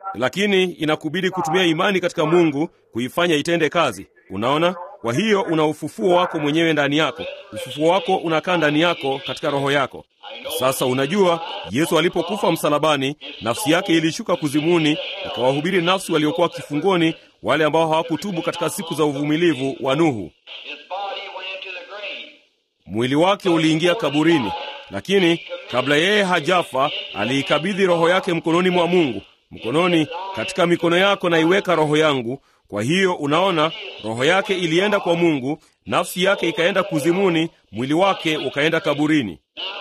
lakini inakubidi kutumia imani katika Mungu kuifanya itende kazi. Unaona? Kwa hiyo una ufufuo wako mwenyewe ndani yako. Ufufuo wako unakaa ndani yako katika roho yako. Sasa unajua, Yesu alipokufa msalabani, nafsi yake ilishuka kuzimuni, ikawahubiri nafsi waliokuwa kifungoni, wale ambao hawakutubu katika siku za uvumilivu wa Nuhu. Mwili wake uliingia kaburini, lakini kabla yeye hajafa, aliikabidhi roho yake mkononi mwa Mungu. Mkononi, katika mikono yako naiweka roho yangu. Kwa hiyo unaona, roho yake ilienda kwa Mungu, nafsi yake ikaenda kuzimuni, mwili wake ukaenda kaburini.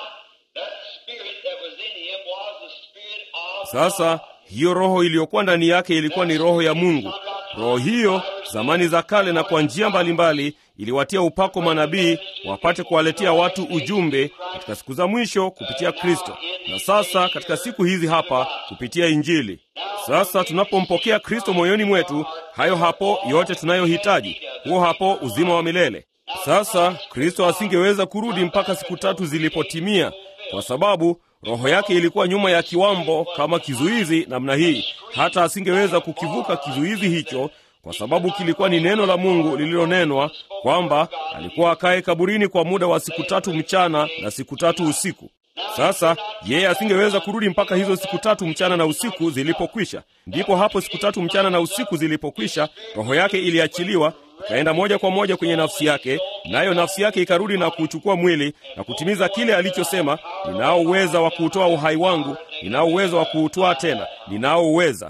Sasa hiyo roho iliyokuwa ndani yake ilikuwa ni roho ya Mungu. Roho hiyo zamani za kale na kwa njia mbalimbali iliwatia upako manabii wapate kuwaletea watu ujumbe katika siku za mwisho kupitia Kristo, na sasa katika siku hizi hapa kupitia Injili. Sasa tunapompokea Kristo moyoni mwetu, hayo hapo yote tunayohitaji, huo hapo uzima wa milele. Sasa Kristo asingeweza kurudi mpaka siku tatu zilipotimia, kwa sababu roho yake ilikuwa nyuma ya kiwambo kama kizuizi namna hii, hata asingeweza kukivuka kizuizi hicho, kwa sababu kilikuwa ni neno la Mungu lililonenwa kwamba alikuwa akae kaburini kwa muda wa siku tatu mchana na siku tatu usiku. Sasa yeye asingeweza kurudi mpaka hizo siku tatu mchana na usiku zilipokwisha. Ndipo hapo siku tatu mchana na usiku zilipokwisha, roho yake iliachiliwa ikaenda moja kwa moja kwenye nafsi yake, nayo nafsi yake ikarudi na kuchukua mwili na kutimiza kile alichosema, ninao uweza wa kuutoa uhai wangu, ninao uweza wa kuutoa tena, ninao uweza.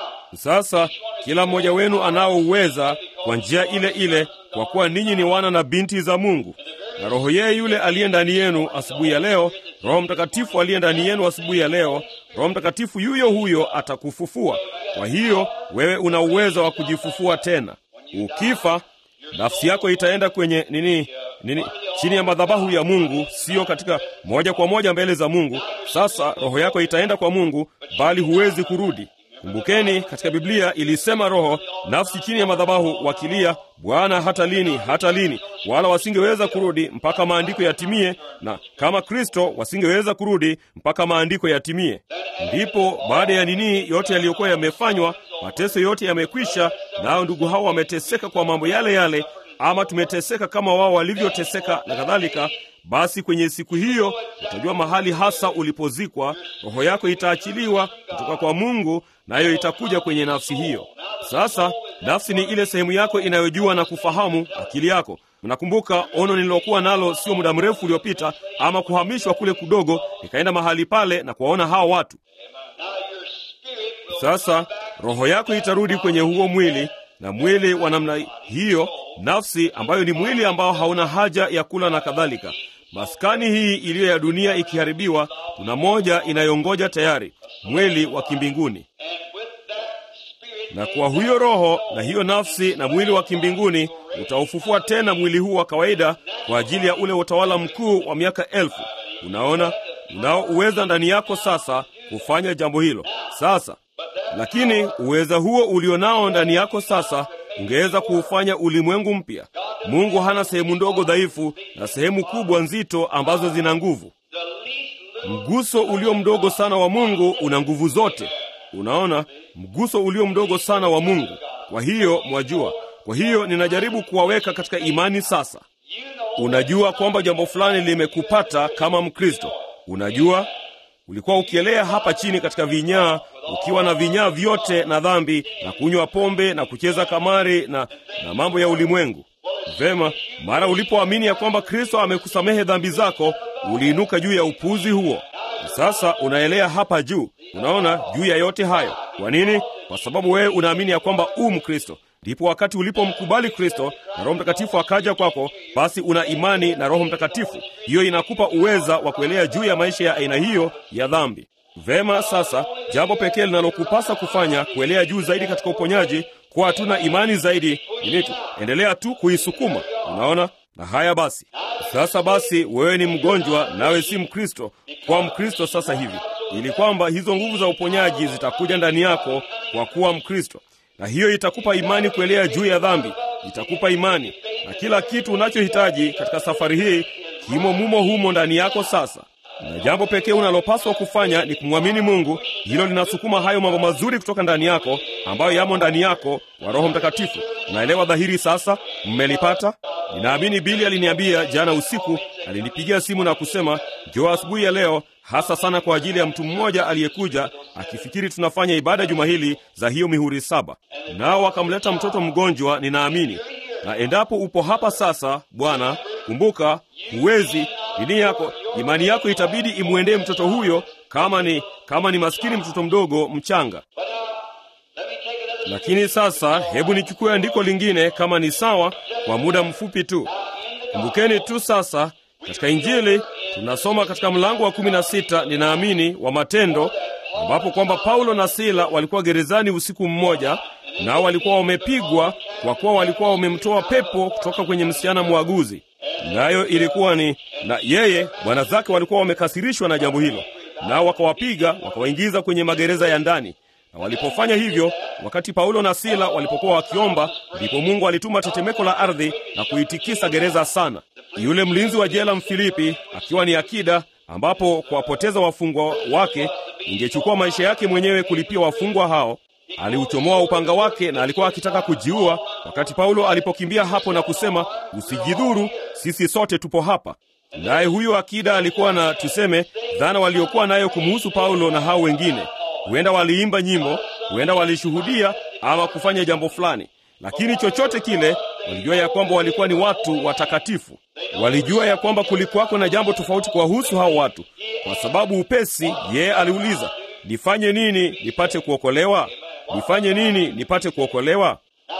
Sasa kila mmoja wenu anao uweza kwa njia ile ile, kwa kuwa ninyi ni wana na binti za Mungu. Na roho yeye yule aliye ndani yenu asubuhi ya leo, Roho Mtakatifu aliye ndani yenu asubuhi ya leo, Roho Mtakatifu yuyo huyo atakufufua. Kwa hiyo wewe una uwezo wa kujifufua tena. Ukifa nafsi yako itaenda kwenye nini nini, chini ya madhabahu ya Mungu, siyo katika moja kwa moja mbele za Mungu. Sasa roho yako itaenda kwa Mungu, bali huwezi kurudi. Kumbukeni, katika Biblia ilisema roho nafsi chini ya madhabahu wakilia, Bwana, hata lini, hata lini? Wala wasingeweza kurudi mpaka maandiko yatimie, na kama Kristo wasingeweza kurudi mpaka maandiko yatimie. Ndipo baada ya nini yote yaliyokuwa yamefanywa, mateso yote yamekwisha, nao ndugu hao wameteseka kwa mambo yale yale, ama tumeteseka kama wao walivyoteseka na kadhalika. Basi kwenye siku hiyo utajua mahali hasa ulipozikwa. Roho yako itaachiliwa kutoka kwa Mungu, nayo itakuja kwenye nafsi hiyo. Sasa nafsi ni ile sehemu yako inayojua na kufahamu akili yako. Mnakumbuka ono nililokuwa nalo sio muda mrefu uliopita, ama kuhamishwa kule kudogo, nikaenda mahali pale na kuwaona hao watu. Sasa roho yako itarudi kwenye huo mwili, na mwili wa namna hiyo, nafsi ambayo ni mwili ambao hauna haja ya kula na kadhalika. Maskani hii iliyo ya dunia ikiharibiwa, tuna moja inayongoja tayari, mwili wa kimbinguni. Na kwa huyo roho na hiyo nafsi na mwili wa kimbinguni utaufufua tena mwili huu wa kawaida kwa ajili ya ule utawala mkuu wa miaka elfu. Unaona, unao uweza ndani yako sasa kufanya jambo hilo sasa. Lakini uweza huo ulionao ndani yako sasa ungeweza kuufanya ulimwengu mpya. Mungu hana sehemu ndogo dhaifu na sehemu kubwa nzito ambazo zina nguvu. Mguso ulio mdogo sana wa Mungu una nguvu zote. Unaona, mguso ulio mdogo sana wa Mungu. Kwa hiyo mwajua, kwa hiyo ninajaribu kuwaweka katika imani sasa. Unajua kwamba jambo fulani limekupata kama Mkristo. Unajua ulikuwa ukielea hapa chini katika vinyaa, ukiwa na vinyaa vyote na dhambi na kunywa pombe na kucheza kamari na, na mambo ya ulimwengu. Vema, mara ulipoamini ya kwamba Kristo amekusamehe dhambi zako, uliinuka juu ya upuuzi huo. Sasa unaelea hapa juu, unaona, juu ya yote hayo. Kwa nini? Kwa sababu wewe unaamini ya kwamba u Mkristo. Ndipo wakati ulipomkubali Kristo na Roho Mtakatifu akaja kwako, basi una imani na Roho Mtakatifu. Hiyo inakupa uweza wa kuelea juu ya maisha ya aina hiyo ya dhambi. Vema, sasa jambo pekee linalokupasa kufanya kuelea juu zaidi katika uponyaji, kuwa hatuna imani zaidi ilitu, endelea tu kuisukuma. Unaona? Na haya basi, sasa basi, wewe ni mgonjwa nawe si Mkristo, kuwa Mkristo sasa hivi, ili kwamba hizo nguvu za uponyaji zitakuja ndani yako kwa kuwa Mkristo na hiyo itakupa imani kuelea juu ya dhambi, itakupa imani na kila kitu unachohitaji katika safari hii kimo mumo humo ndani yako. Sasa na jambo pekee unalopaswa kufanya ni kumwamini Mungu. Hilo linasukuma hayo mambo mazuri kutoka ndani yako ambayo yamo ndani yako kwa Roho Mtakatifu. Unaelewa dhahiri sasa? Mmelipata? Ninaamini Bili aliniambia jana usiku, alinipigia simu na kusema njoo asubuhi ya leo, hasa sana kwa ajili ya mtu mmoja aliyekuja akifikiri tunafanya ibada juma hili za hiyo mihuri saba, nao wakamleta mtoto mgonjwa. Ninaamini na endapo upo hapa sasa, Bwana, kumbuka, huwezi dini yako, imani yako itabidi imwendee mtoto huyo, kama ni kama ni maskini mtoto mdogo mchanga. Lakini sasa, hebu nichukue andiko lingine, kama ni sawa, kwa muda mfupi tu. Kumbukeni tu sasa, katika Injili tunasoma katika mlango wa kumi na sita ninaamini wa Matendo, ambapo kwamba Paulo na Sila walikuwa gerezani usiku mmoja, nao walikuwa wamepigwa kwa kuwa walikuwa wamemtoa pepo kutoka kwenye msichana mwaguzi, nayo ilikuwa ni na yeye bwana zake walikuwa wamekasirishwa na jambo hilo, nao wakawapiga wakawaingiza kwenye magereza ya ndani. Na walipofanya hivyo, wakati Paulo na Sila walipokuwa wakiomba, ndipo Mungu alituma tetemeko la ardhi na kuitikisa gereza sana. Yule mlinzi wa jela Mfilipi akiwa ni akida, ambapo kuwapoteza wafungwa wake ingechukua maisha yake mwenyewe kulipia wafungwa hao, aliuchomoa upanga wake na alikuwa akitaka kujiua, wakati Paulo alipokimbia hapo na kusema, usijidhuru, sisi sote tupo hapa. Naye huyo akida alikuwa na tuseme, dhana waliokuwa nayo kumuhusu Paulo na hao wengine. Huenda waliimba nyimbo, huenda walishuhudia ama kufanya jambo fulani, lakini chochote kile, walijua ya kwamba walikuwa ni watu watakatifu. Walijua ya kwamba kulikuwako na jambo tofauti kuwahusu hao watu, kwa sababu upesi yeye aliuliza, nifanye nini nipate kuokolewa? Nifanye nini nipate kuokolewa?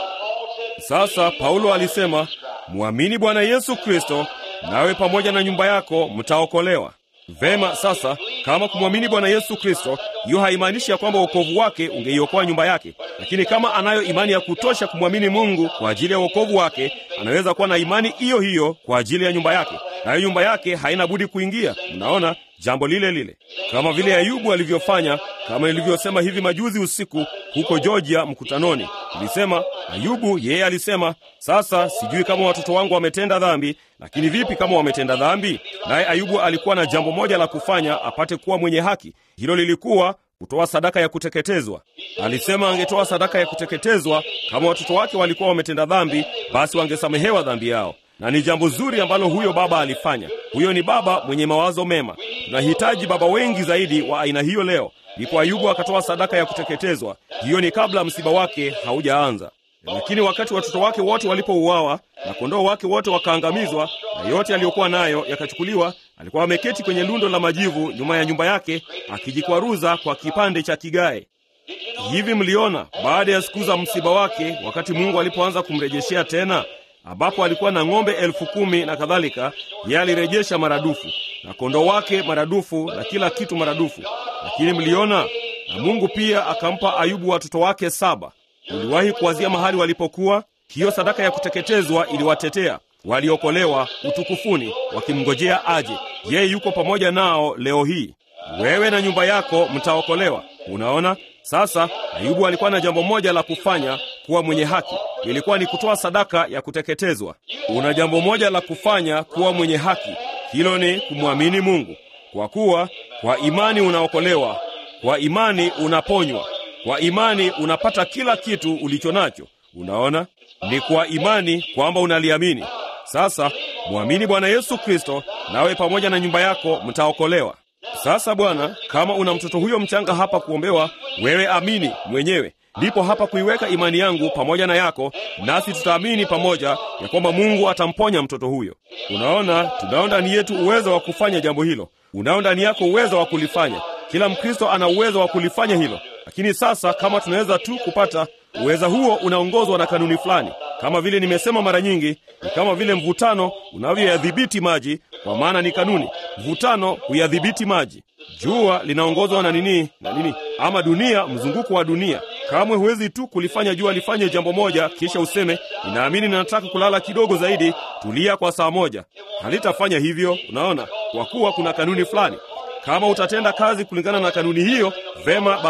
Sasa Paulo alisema, mwamini Bwana Yesu Kristo, nawe pamoja na nyumba yako mtaokolewa. Vema, sasa kama kumwamini Bwana Yesu Kristo, hiyo haimaanishi ya kwamba wokovu wake ungeiokoa nyumba yake, lakini kama anayo imani ya kutosha kumwamini Mungu kwa ajili ya wokovu wake, anaweza kuwa na imani hiyo hiyo kwa ajili ya nyumba yake, nayo nyumba yake haina budi kuingia. Mnaona jambo lile lile, kama vile Ayubu alivyofanya, kama nilivyosema hivi majuzi usiku huko Georgia mkutanoni. Nilisema Ayubu, yeye alisema, sasa sijui kama watoto wangu wametenda dhambi, lakini vipi kama wametenda dhambi? Naye Ayubu alikuwa na jambo moja la kufanya apate kuwa mwenye haki. Hilo lilikuwa kutoa sadaka ya kuteketezwa. Alisema angetoa sadaka ya kuteketezwa kama watoto wake walikuwa wametenda dhambi, basi wangesamehewa dhambi yao na ni jambo zuri ambalo huyo baba alifanya. Huyo ni baba mwenye mawazo mema. Tunahitaji baba wengi zaidi wa aina hiyo leo. Ndipo Ayubu akatoa sadaka ya kuteketezwa. Hiyo ni kabla msiba wake haujaanza. Lakini wakati watoto wake wote walipouawa na kondoo wake wote wakaangamizwa na yote aliyokuwa nayo yakachukuliwa, alikuwa ameketi kwenye lundo la majivu nyuma ya nyumba yake akijikwaruza kwa kipande cha kigae. Hivi mliona baada ya siku za msiba wake, wakati Mungu alipoanza kumrejeshea tena ambapo alikuwa na ng'ombe elfu kumi na kadhalika, yeye alirejesha maradufu na kondoo wake maradufu na kila kitu maradufu. Lakini mliona, na Mungu pia akampa Ayubu watoto wake saba. Uliwahi kuwazia mahali walipokuwa? Hiyo sadaka ya kuteketezwa iliwatetea, waliokolewa utukufuni, wakimngojea aje. Yeye yuko pamoja nao leo hii. Wewe na nyumba yako mtaokolewa. Unaona, sasa Ayubu alikuwa na jambo moja la kufanya, kuwa mwenye haki. Ilikuwa ni kutoa sadaka ya kuteketezwa. Una jambo moja la kufanya, kuwa mwenye haki. Hilo ni kumwamini Mungu, kwa kuwa kwa imani unaokolewa, kwa imani unaponywa, kwa imani unapata kila kitu ulicho nacho. Unaona, ni kwa imani kwamba unaliamini. Sasa mwamini Bwana Yesu Kristo, nawe pamoja na nyumba yako mtaokolewa. Sasa Bwana, kama una mtoto huyo mchanga hapa kuombewa, wewe amini mwenyewe. Ndipo hapa kuiweka imani yangu pamoja na yako, nasi tutaamini pamoja ya kwamba Mungu atamponya mtoto huyo. Unaona, tunao ndani yetu uwezo wa kufanya jambo hilo. Unao ndani yako uwezo wa kulifanya. Kila Mkristo ana uwezo wa kulifanya hilo. Lakini sasa, kama tunaweza tu kupata uweza huo, unaongozwa na kanuni fulani. Kama vile nimesema mara nyingi, ni kama vile mvutano unavyoyadhibiti maji, kwa maana ni kanuni. Mvutano huyadhibiti maji. Jua linaongozwa na nini na nini, ama dunia, mzunguko wa dunia. Kamwe huwezi tu kulifanya jua lifanye jambo moja kisha useme ninaamini ninataka kulala kidogo zaidi, tulia kwa saa moja. Halitafanya hivyo, unaona, kwa kuwa kuna kanuni fulani. Kama utatenda kazi kulingana na kanuni hiyo, vema basi.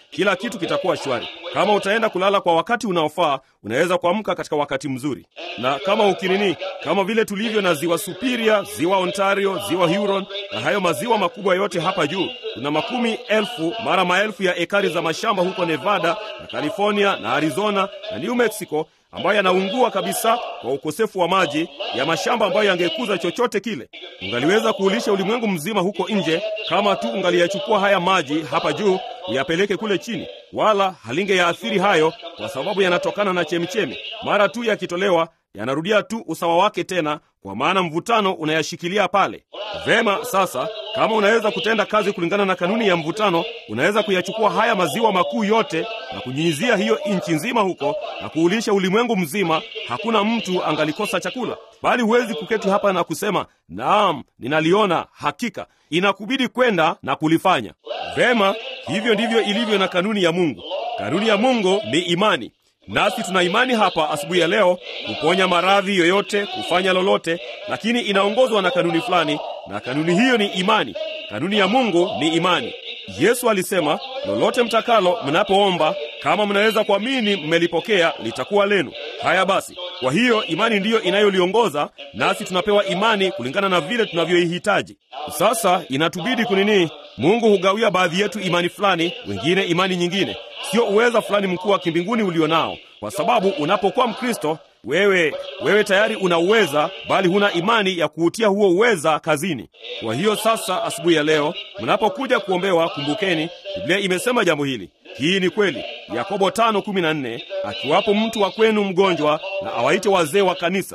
kila kitu kitakuwa shwari. Kama utaenda kulala kwa wakati unaofaa, unaweza kuamka katika wakati mzuri. Na kama ukinini, kama vile tulivyo na ziwa Superior, ziwa Ontario, ziwa Huron na hayo maziwa makubwa yote hapa juu, kuna makumi elfu mara maelfu ya ekari za mashamba huko Nevada na California na Arizona na New Mexico ambayo yanaungua kabisa kwa ukosefu wa maji ya mashamba ambayo yangekuza chochote kile. Ungaliweza kuulisha ulimwengu mzima huko nje kama tu ungaliyachukua haya maji hapa juu uyapeleke kule chini, wala halingeyaathiri hayo, kwa sababu yanatokana na chemichemi. Mara tu yakitolewa yanarudia tu usawa wake tena, kwa maana mvutano unayashikilia pale. Vema, sasa kama unaweza kutenda kazi kulingana na kanuni ya mvutano, unaweza kuyachukua haya maziwa makuu yote na kunyunyizia hiyo nchi nzima huko na kuulisha ulimwengu mzima. Hakuna mtu angalikosa chakula, bali huwezi kuketi hapa na kusema naam, ninaliona hakika. Inakubidi kwenda na kulifanya. Vema, hivyo ndivyo ilivyo na kanuni ya Mungu. Kanuni ya Mungu ni imani. Nasi tuna imani hapa asubuhi ya leo kuponya maradhi yoyote, kufanya lolote, lakini inaongozwa na kanuni fulani, na kanuni hiyo ni imani. Kanuni ya Mungu ni imani. Yesu alisema, lolote mtakalo mnapoomba, kama mnaweza kuamini, mmelipokea, litakuwa lenu. Haya basi, kwa hiyo imani ndiyo inayoliongoza, nasi tunapewa imani kulingana na vile tunavyoihitaji. Sasa inatubidi kunini? Mungu hugawia baadhi yetu imani fulani, wengine imani nyingine sio uweza fulani mkuu wa kimbinguni ulio nao, kwa sababu unapokuwa Mkristo wewe wewe tayari una uweza, bali huna imani ya kuutia huo uweza kazini. Kwa hiyo sasa, asubuhi ya leo mnapokuja kuombewa, kumbukeni Biblia imesema jambo hili. Hii ni kweli. Yakobo 5:14 akiwapo mtu wa kwenu mgonjwa, na awaite wazee wa kanisa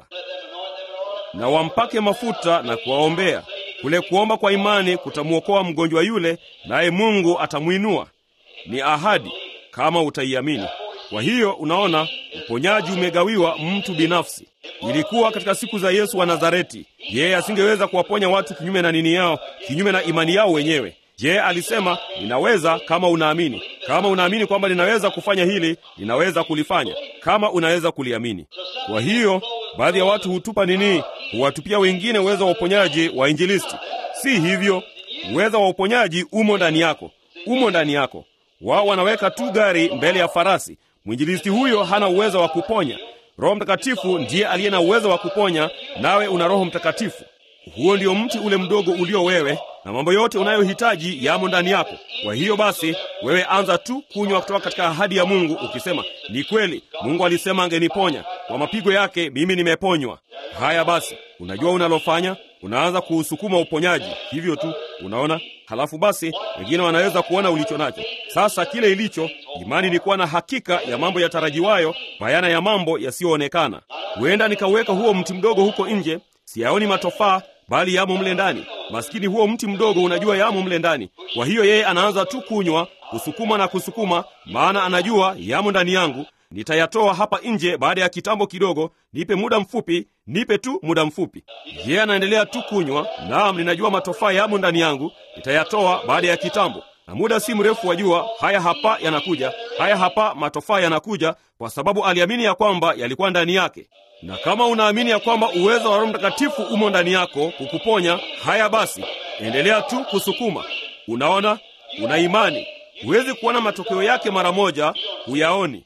na wampake mafuta na kuwaombea. Kule kuomba kwa imani kutamwokoa mgonjwa yule, naye Mungu atamwinua. Ni ahadi kama utaiamini. Kwa hiyo unaona, uponyaji umegawiwa mtu binafsi. Ilikuwa katika siku za Yesu wa Nazareti, yeye asingeweza kuwaponya watu kinyume na nini yao, kinyume na imani yao wenyewe. Je, alisema ninaweza kama unaamini. Kama unaamini kwamba ninaweza kufanya hili, ninaweza kulifanya, kama unaweza kuliamini. Kwa hiyo baadhi ya watu hutupa nini, huwatupia wengine uwezo wa uponyaji wa injilisti. Si hivyo, uwezo wa uponyaji umo ndani yako, umo ndani yako. Wao wanaweka tu gari mbele ya farasi. Mwinjilisti huyo hana uwezo wa kuponya. Roho Mtakatifu ndiye aliye na uwezo wa kuponya, nawe una Roho Mtakatifu. Huo ndio mti ule mdogo ulio wewe, na mambo yote unayohitaji yamo ndani yako. Kwa hiyo basi, wewe anza tu kunywa kutoka katika ahadi ya Mungu, ukisema ni kweli, Mungu alisema angeniponya, kwa mapigo yake mimi nimeponywa. Haya basi, unajua unalofanya, unaanza kuusukuma uponyaji hivyo tu, unaona. Halafu basi wengine wanaweza kuona ulicho nacho. Sasa kile ilicho imani ni kuwa na hakika ya mambo yatarajiwayo, bayana ya mambo yasiyoonekana. Huenda nikauweka huo mti mdogo huko nje, siyaoni matofaa bali yamo mle ndani. Maskini huo mti mdogo, unajua yamo mle ndani. Kwa hiyo yeye anaanza tu kunywa, kusukuma na kusukuma, maana anajua yamo ndani yangu. Nitayatoa hapa nje baada ya kitambo kidogo, nipe muda mfupi, nipe tu muda mfupi. Yeye anaendelea tu kunywa. Naam, ninajua matofaa yamo ndani yangu, nitayatoa baada ya kitambo na muda si mrefu wajua, haya hapa yanakuja, haya hapa matofaa yanakuja, kwa sababu aliamini ya kwamba yalikuwa ndani yake. Na kama unaamini ya kwamba uwezo wa Roho Mtakatifu umo ndani yako kukuponya, haya basi, endelea tu kusukuma. Unaona, una imani. Huwezi kuona matokeo yake mara moja, huyaoni.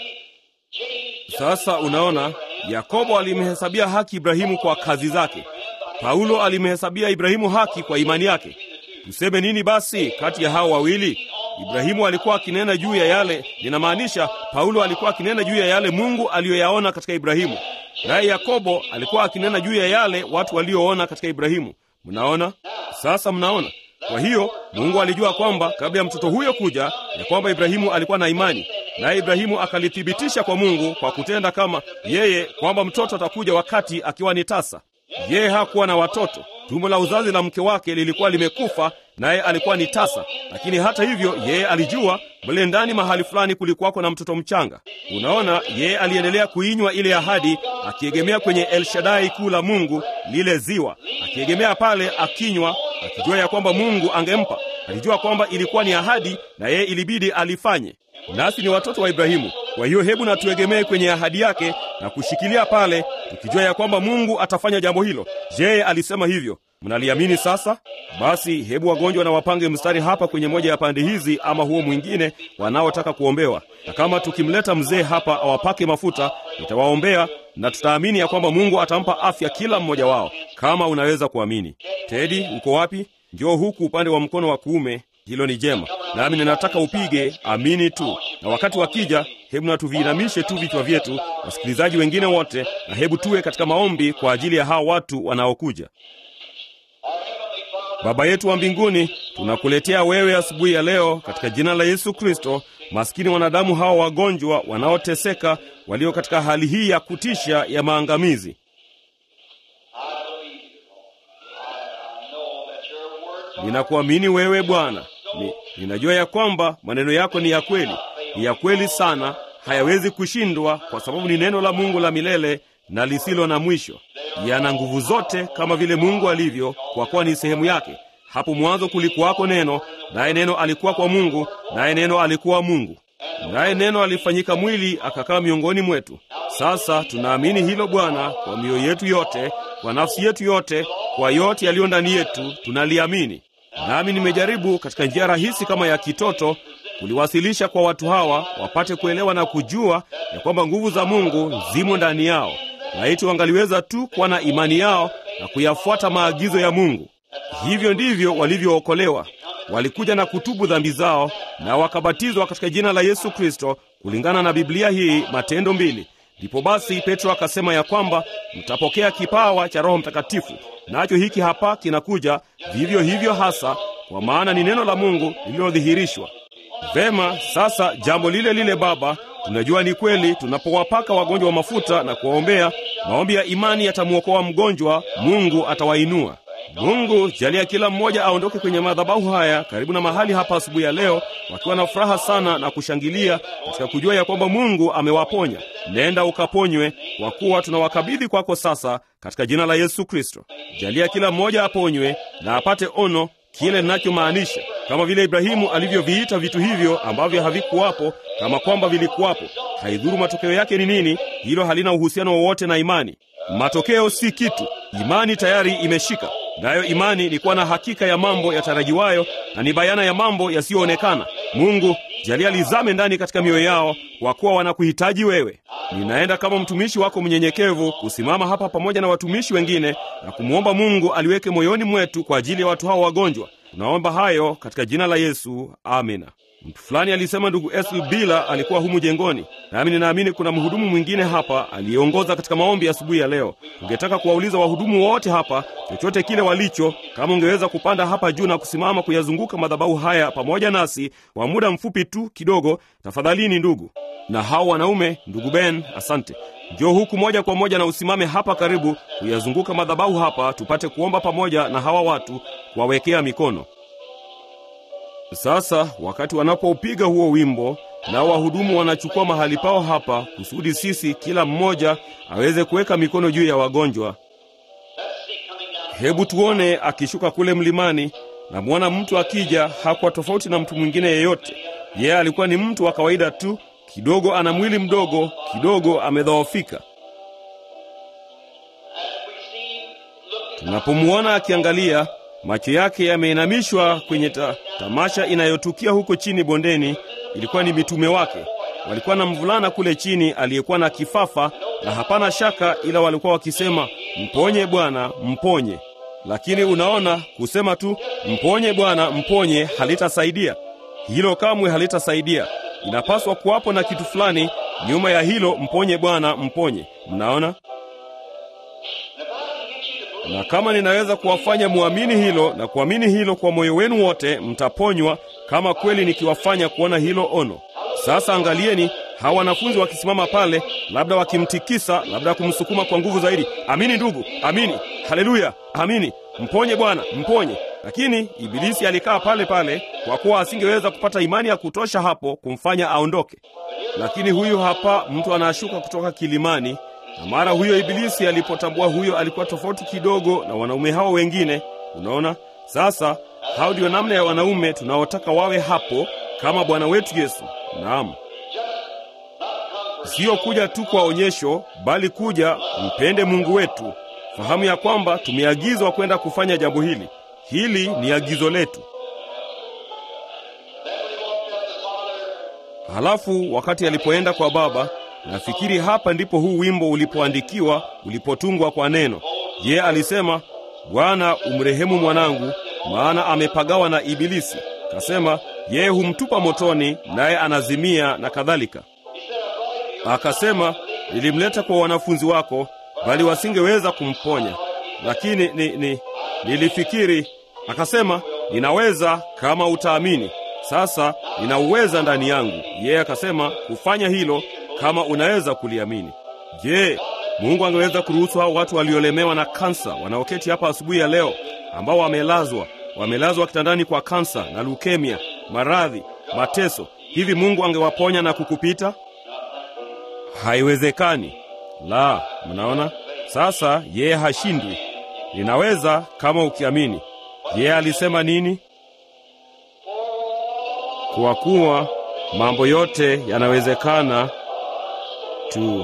Sasa unaona, Yakobo alimhesabia haki Ibrahimu kwa kazi zake. Paulo alimhesabia Ibrahimu haki kwa imani yake. Tuseme nini basi kati ya hao wawili? Ibrahimu alikuwa akinena juu ya yale, ninamaanisha Paulo alikuwa akinena juu ya yale Mungu aliyoyaona katika Ibrahimu, naye Yakobo alikuwa akinena juu ya yale watu walioona katika Ibrahimu. Mnaona sasa, mnaona. Kwa hiyo Mungu alijua kwamba kabla ya mtoto huyo kuja, ya kwamba Ibrahimu alikuwa na imani, naye Ibrahimu akalithibitisha kwa Mungu kwa kutenda kama yeye, kwamba mtoto atakuja wakati akiwa ni tasa. Yeye hakuwa na watoto, tumbo la uzazi la mke wake lilikuwa limekufa, naye alikuwa ni tasa. Lakini hata hivyo, yeye alijua mle ndani mahali fulani kulikuwako na mtoto mchanga. Unaona, yeye aliendelea kuinywa ile ahadi, akiegemea kwenye El Shaddai kuu la Mungu, lile ziwa, akiegemea pale, akinywa, akijua ya kwamba Mungu angempa. Alijua kwamba ilikuwa ni ahadi na yeye ilibidi alifanye. Nasi ni watoto wa Ibrahimu. Kwa hiyo hebu na tuegemee kwenye ahadi yake na kushikilia pale, tukijua ya kwamba Mungu atafanya jambo hilo. Je, alisema hivyo? Mnaliamini sasa? Basi hebu wagonjwa na wapange mstari hapa kwenye moja ya pande hizi ama huo mwingine, wanaotaka kuombewa. Na kama tukimleta mzee hapa awapake mafuta, nitawaombea na tutaamini ya kwamba Mungu atampa afya kila mmoja wao, kama unaweza kuamini. Tedi, uko wapi? Njoo huku upande wa mkono wa kuume. Hilo ni jema, nami ninataka upige amini tu. Na wakati wakija, hebu na tuviinamishe tu vichwa vyetu, wasikilizaji wengine wote, na hebu tuwe katika maombi kwa ajili ya hawa watu wanaokuja. Baba yetu wa mbinguni, tunakuletea wewe asubuhi ya leo katika jina la Yesu Kristo, maskini wanadamu hawa wagonjwa wanaoteseka, walio katika hali hii ya kutisha ya maangamizi. Ninakuamini wewe Bwana. Ni, ninajua ya kwamba maneno yako ni ya kweli, ni ya kweli sana, hayawezi kushindwa, kwa sababu ni neno la Mungu la milele na lisilo na mwisho. Yana nguvu zote kama vile Mungu alivyo, kwa kuwa ni sehemu yake. Hapo mwanzo kulikuwako neno, naye neno alikuwa kwa Mungu, naye neno alikuwa Mungu, naye neno alifanyika mwili akakaa miongoni mwetu. Sasa tunaamini hilo Bwana, kwa mioyo yetu yote, kwa nafsi yetu yote, kwa yote yaliyo ndani yetu, tunaliamini. Nami nimejaribu katika njia rahisi kama ya kitoto kuliwasilisha kwa watu hawa wapate kuelewa na kujua ya kwamba nguvu za Mungu zimo ndani yao. Laiti wangaliweza tu kuwa na imani yao na kuyafuata maagizo ya Mungu. Hivyo ndivyo walivyookolewa. Walikuja na kutubu dhambi zao na wakabatizwa katika jina la Yesu Kristo kulingana na Biblia hii, Matendo mbili. Ndipo basi Petro akasema ya kwamba mtapokea kipawa cha Roho Mtakatifu, nacho hiki hapa kinakuja vivyo hivyo hasa, kwa maana ni neno la Mungu lililodhihirishwa. Vema, sasa jambo lile lile Baba, tunajua ni kweli, tunapowapaka wagonjwa wa mafuta na kuwaombea, maombi ya imani yatamwokoa mgonjwa, Mungu atawainua. Mungu jalia kila mmoja aondoke kwenye madhabahu haya karibu na mahali hapa asubuhi ya leo wakiwa na furaha sana na kushangilia katika kujua ya kwamba Mungu amewaponya. Nenda ukaponywe, kwa kuwa tunawakabidhi kwako sasa katika jina la Yesu Kristo. Jalia kila mmoja aponywe na apate ono kile ninachomaanisha, kama vile Ibrahimu alivyoviita vitu hivyo ambavyo havikuwapo kama kwamba vilikuwapo. Haidhuru matokeo yake ni nini, hilo halina uhusiano wowote na imani. Matokeo si kitu, imani tayari imeshika nayo. Imani ni kuwa na hakika ya mambo yatarajiwayo na ni bayana ya mambo yasiyoonekana. Mungu jalia lizame ndani katika mioyo yao, kwa kuwa wanakuhitaji wewe. Ninaenda kama mtumishi wako mnyenyekevu kusimama hapa pamoja na watumishi wengine na kumwomba Mungu aliweke moyoni mwetu kwa ajili ya watu hao wagonjwa. Tunaomba hayo katika jina la Yesu, amina. Mtu fulani alisema ndugu Esl Bila alikuwa humu jengoni, nami ninaamini kuna mhudumu mwingine hapa aliyeongoza katika maombi asubuhi ya, ya leo. Ungetaka kuwauliza wahudumu wote hapa chochote kile walicho, kama ungeweza kupanda hapa juu na kusimama kuyazunguka madhabahu haya pamoja nasi kwa muda mfupi tu kidogo, tafadhalini ndugu. Na hao wanaume, ndugu Ben, asante. Njoo huku moja kwa moja na usimame hapa karibu kuyazunguka madhabahu hapa, tupate kuomba pamoja na hawa watu, kuwawekea mikono. Sasa wakati wanapoupiga huo wimbo, nao wahudumu wanachukua mahali pao hapa, kusudi sisi kila mmoja aweze kuweka mikono juu ya wagonjwa. Hebu tuone akishuka kule mlimani. Namwona mtu akija, hakuwa tofauti na mtu mwingine yeyote. Yeye alikuwa ni mtu wa kawaida tu, kidogo ana mwili mdogo, kidogo amedhoofika. Tunapomwona akiangalia macho yake yameinamishwa kwenye ta, tamasha inayotukia huko chini bondeni. Ilikuwa ni mitume wake, walikuwa na mvulana kule chini aliyekuwa na kifafa, na hapana shaka, ila walikuwa wakisema mponye Bwana, mponye. Lakini unaona, kusema tu mponye Bwana, mponye halitasaidia. Hilo kamwe halitasaidia. Inapaswa kuwapo na kitu fulani nyuma ya hilo, mponye Bwana, mponye. Mnaona? na kama ninaweza kuwafanya muamini hilo na kuamini hilo kwa moyo wenu wote, mtaponywa, kama kweli nikiwafanya kuona hilo ono. Sasa angalieni hawa wanafunzi wakisimama pale, labda wakimtikisa, labda kumsukuma kwa nguvu zaidi. Amini ndugu, amini. Haleluya, amini. Mponye Bwana, mponye. Lakini Ibilisi alikaa pale pale, kwa kuwa asingeweza kupata imani ya kutosha hapo kumfanya aondoke. Lakini huyu hapa mtu anashuka kutoka kilimani na mara huyo Ibilisi alipotambua huyo alikuwa tofauti kidogo na wanaume hao wengine. Unaona sasa, hao ndio namna ya wanaume tunaotaka wawe hapo kama Bwana wetu Yesu. Naam, siyo kuja tu kwa onyesho, bali kuja mpende Mungu wetu. fahamu ya kwamba tumeagizwa kwenda kufanya jambo hili. Hili ni agizo letu. Halafu wakati alipoenda kwa Baba, nafikiri hapa ndipo huu wimbo ulipoandikiwa, ulipotungwa kwa neno. Je, alisema Bwana, umrehemu mwanangu, maana amepagawa na Ibilisi. Kasema yeye humtupa motoni, naye anazimia na kadhalika. Akasema nilimleta kwa wanafunzi wako, bali wasingeweza kumponya, lakini ni, ni, nilifikiri. Akasema ninaweza kama utaamini. Sasa ninauweza ndani yangu. Yeye akasema kufanya hilo kama unaweza kuliamini. Je, Mungu angeweza kuruhusu hao watu waliolemewa na kansa wanaoketi hapa asubuhi ya leo, ambao wamelazwa wamelazwa kitandani kwa kansa na leukemia, maradhi, mateso, hivi Mungu angewaponya na kukupita? Haiwezekani. La, mnaona sasa, yeye hashindwi. Ninaweza kama ukiamini. Yeye alisema nini? Kwa kuwa mambo yote yanawezekana tu.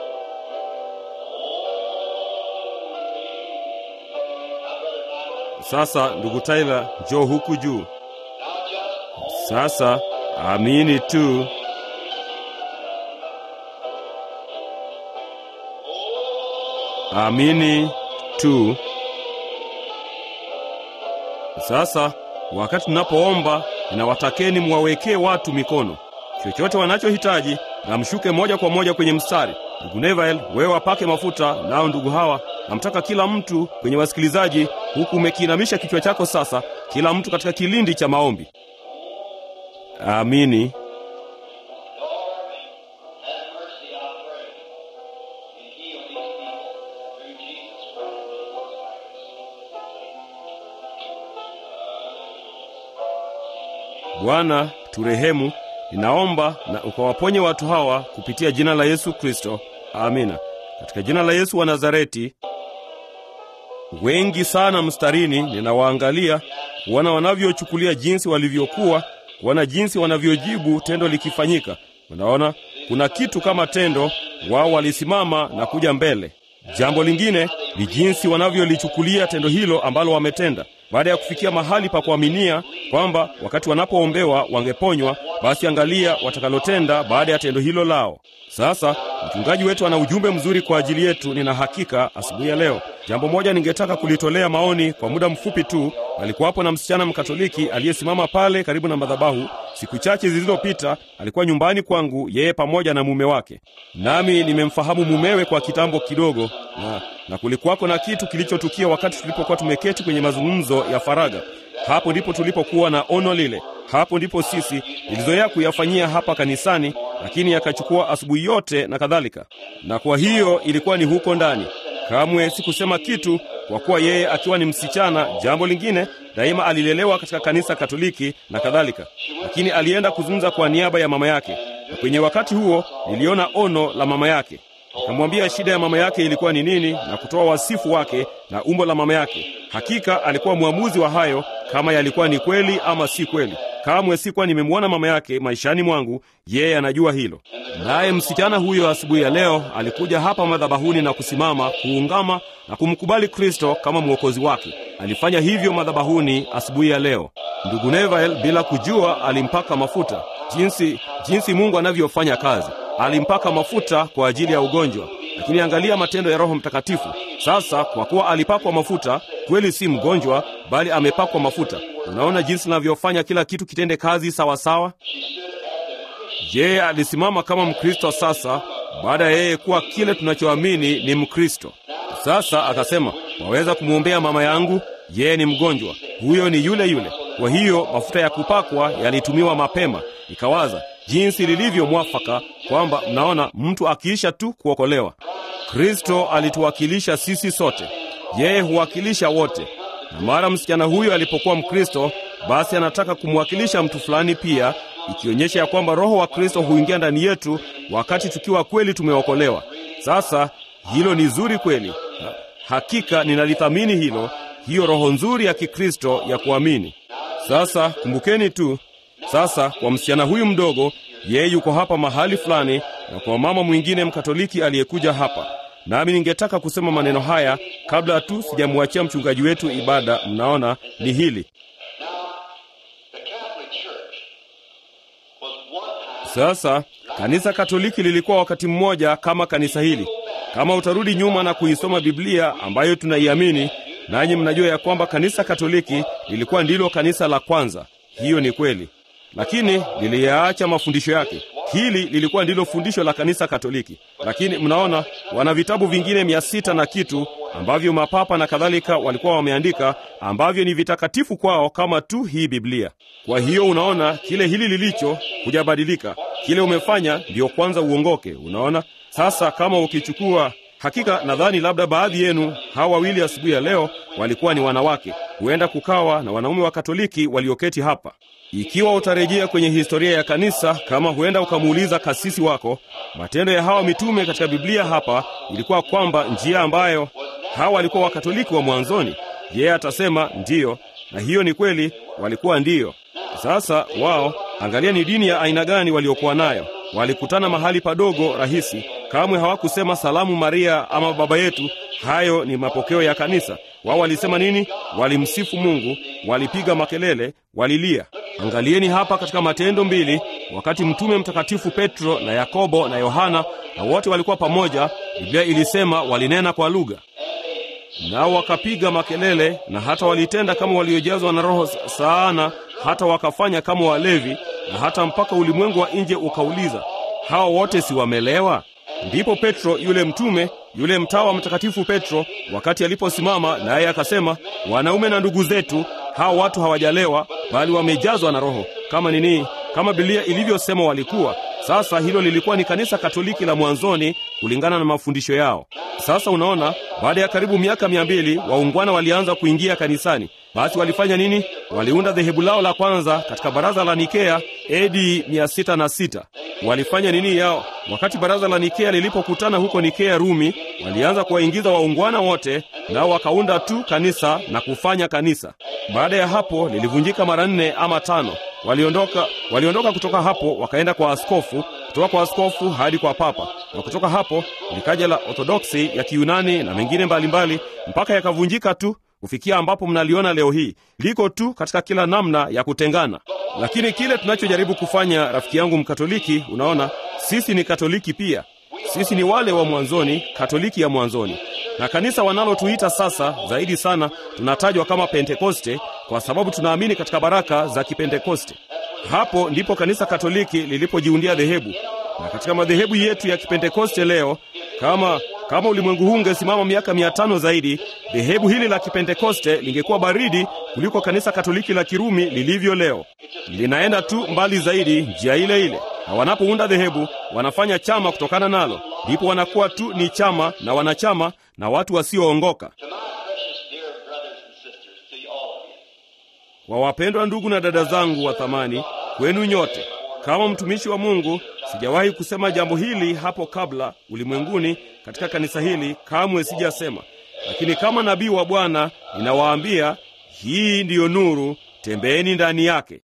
Sasa ndugu Tyler, njoo huku juu. Sasa amini tu. Amini tu. Sasa wakati tunapoomba, ninawatakeni mwawekee watu mikono, chochote wanachohitaji, na mshuke moja kwa moja kwenye mstari. Ndugu Nevael, wewe wapake mafuta, nao ndugu hawa, namtaka kila mtu kwenye wasikilizaji, huku umekiinamisha kichwa chako sasa, kila mtu katika kilindi cha maombi. Amini. Bwana turehemu, ninaomba na ukawaponye watu hawa kupitia jina la Yesu Kristo. Amina. Katika jina la Yesu wa Nazareti. Wengi sana mstarini, ninawaangalia kuona wanavyochukulia jinsi walivyokuwa, kuona jinsi wanavyojibu tendo likifanyika. Unaona, kuna kitu kama tendo, wao walisimama na kuja mbele. Jambo lingine ni jinsi wanavyolichukulia tendo hilo ambalo wametenda baada ya kufikia mahali pa kuaminia kwamba wakati wanapoombewa wangeponywa, basi angalia watakalotenda baada ya tendo hilo lao. Sasa mchungaji wetu ana ujumbe mzuri kwa ajili yetu, nina hakika asubuhi ya leo. Jambo moja ningetaka kulitolea maoni kwa muda mfupi tu. Alikuwapo na msichana Mkatoliki aliyesimama pale karibu na madhabahu siku chache zilizopita. Alikuwa nyumbani kwangu, yeye pamoja na mume wake, nami nimemfahamu mumewe kwa kitambo kidogo, na, na kulikuwako na kitu kilichotukia wakati tulipokuwa tumeketi kwenye mazungumzo ya faraga. Hapo ndipo tulipokuwa na ono lile. Hapo ndipo sisi nilizoea kuyafanyia hapa kanisani, lakini yakachukua asubuhi yote na kadhalika, na kwa hiyo ilikuwa ni huko ndani. Kamwe sikusema kitu kwa kuwa yeye akiwa ni msichana. Jambo lingine, daima alilelewa katika kanisa Katoliki na kadhalika, lakini alienda kuzungumza kwa niaba ya mama yake, na kwenye wakati huo niliona ono la mama yake. Nikamwambia shida ya mama yake ilikuwa ni nini, na kutoa wasifu wake na umbo la mama yake. Hakika alikuwa mwamuzi wa hayo, kama yalikuwa ni kweli ama si kweli. Kamwe sikuwa nimemwona mama yake maishani mwangu, yeye anajua hilo. Naye msichana huyo asubuhi ya leo alikuja hapa madhabahuni na kusimama kuungama na kumkubali Kristo kama mwokozi wake. Alifanya hivyo madhabahuni asubuhi ya leo. Ndugu Nevael, bila kujua, alimpaka mafuta. Jinsi jinsi Mungu anavyofanya kazi, alimpaka mafuta kwa ajili ya ugonjwa. Lakini angalia matendo ya Roho Mtakatifu. Sasa kwa kuwa alipakwa mafuta, kweli si mgonjwa, bali amepakwa mafuta. Unaona jinsi navyofanya kila kitu kitende kazi sawa sawa. Je, alisimama kama Mkristo sasa baada ya yeye kuwa kile tunachoamini ni Mkristo. Sasa akasema, waweza kumwombea mama yangu, yeye ni mgonjwa. Huyo ni yule yule. Kwa hiyo mafuta ya kupakwa yalitumiwa mapema. Ikawaza jinsi lilivyo mwafaka kwamba mnaona, mtu akiisha tu kuokolewa. Kristo alituwakilisha sisi sote, yeye huwakilisha wote. Na mara msichana huyo alipokuwa Mkristo, basi anataka kumwakilisha mtu fulani pia, ikionyesha ya kwamba Roho wa Kristo huingia ndani yetu wakati tukiwa kweli tumeokolewa. Sasa hilo ni zuri kweli, hakika ninalithamini hilo, hiyo roho nzuri ya Kikristo ya kuamini. Sasa kumbukeni tu sasa, kwa msichana huyu mdogo, yeye yuko hapa mahali fulani, na kwa mama mwingine Mkatoliki aliyekuja hapa, nami ningetaka kusema maneno haya kabla tu sijamwachia mchungaji wetu ibada. Mnaona ni hili The Catholic Church was one time sasa. Kanisa Katoliki lilikuwa wakati mmoja kama kanisa hili. Kama utarudi nyuma na kuisoma Biblia ambayo tunaiamini, nanyi mnajua ya kwamba kanisa Katoliki lilikuwa ndilo kanisa la kwanza. Hiyo ni kweli, lakini liliyaacha mafundisho yake. Hili lilikuwa ndilo fundisho la kanisa Katoliki, lakini mnaona wana vitabu vingine mia sita na kitu ambavyo mapapa na kadhalika walikuwa wameandika ambavyo ni vitakatifu kwao kama tu hii Biblia. Kwa hiyo unaona kile hili lilicho hujabadilika, kile umefanya ndiyo kwanza uongoke. Unaona sasa, kama ukichukua Hakika nadhani labda baadhi yenu hawa wawili asubuhi ya leo walikuwa ni wanawake. Huenda kukawa na wanaume wa Katoliki walioketi hapa. Ikiwa utarejea kwenye historia ya kanisa, kama huenda ukamuuliza kasisi wako, matendo ya hawa mitume katika Biblia hapa ilikuwa kwamba njia ambayo hawa walikuwa Wakatoliki wa mwanzoni, yeye atasema ndiyo, na hiyo ni kweli, walikuwa ndiyo. Sasa wao, angalia ni dini ya aina gani waliokuwa nayo. Walikutana mahali padogo rahisi, kamwe hawakusema salamu Maria ama baba yetu. Hayo ni mapokeo ya kanisa. Wao walisema nini? Walimsifu Mungu, walipiga makelele, walilia. Angalieni hapa katika Matendo mbili, wakati mtume mtakatifu Petro na Yakobo na Yohana na wote walikuwa pamoja, Biblia ilisema walinena kwa lugha nao wakapiga makelele na hata walitenda kama waliojazwa na Roho sana, hata wakafanya kama walevi, na hata mpaka ulimwengu wa nje ukauliza, hawa wote si wamelewa? Ndipo Petro yule mtume yule mtawa mtakatifu Petro, wakati aliposimama naye akasema, wanaume na ndugu zetu, hawa watu hawajalewa, bali wamejazwa na Roho, kama nini, kama Biblia ilivyosema walikuwa. Sasa hilo lilikuwa ni kanisa Katoliki la mwanzoni kulingana na mafundisho yao. Sasa unaona, baada ya karibu miaka mia mbili waungwana walianza kuingia kanisani. Basi walifanya nini? Waliunda dhehebu lao la kwanza katika baraza la Nikea AD 606. Walifanya nini yao? Wakati baraza la Nikea lilipokutana huko Nikea Rumi, walianza kuwaingiza waungwana wote, nao wakaunda tu kanisa na kufanya kanisa. Baada ya hapo lilivunjika mara nne ama tano. Waliondoka, waliondoka kutoka hapo wakaenda kwa askofu, kutoka kwa askofu hadi kwa papa, na kutoka hapo likaja la Orthodoksi ya Kiyunani na mengine mbalimbali mpaka yakavunjika tu kufikia ambapo mnaliona leo hii liko tu katika kila namna ya kutengana. Lakini kile tunachojaribu kufanya, rafiki yangu Mkatoliki, unaona, sisi ni Katoliki pia. Sisi ni wale wa mwanzoni, Katoliki ya mwanzoni, na kanisa wanalotuita sasa zaidi sana tunatajwa kama Pentekoste kwa sababu tunaamini katika baraka za Kipentekoste. Hapo ndipo kanisa Katoliki lilipojiundia dhehebu, na katika madhehebu yetu ya Kipentekoste leo, kama kama ulimwengu huu ungesimama miaka mia tano zaidi, dhehebu hili la Kipentekoste lingekuwa baridi kuliko kanisa Katoliki la Kirumi lilivyo leo. Linaenda tu mbali zaidi, njia ile ile, na wanapounda dhehebu wanafanya chama kutokana nalo, ndipo wanakuwa tu ni chama na wanachama na watu wasioongoka. To my precious dear brothers and sisters, to all of you, Kwa wapendwa ndugu na dada zangu wa thamani, kwenu nyote, kama mtumishi wa Mungu, sijawahi kusema jambo hili hapo kabla ulimwenguni katika kanisa hili, kamwe sijasema. Lakini kama nabii wa Bwana ninawaambia, hii ndiyo nuru, tembeeni ndani yake.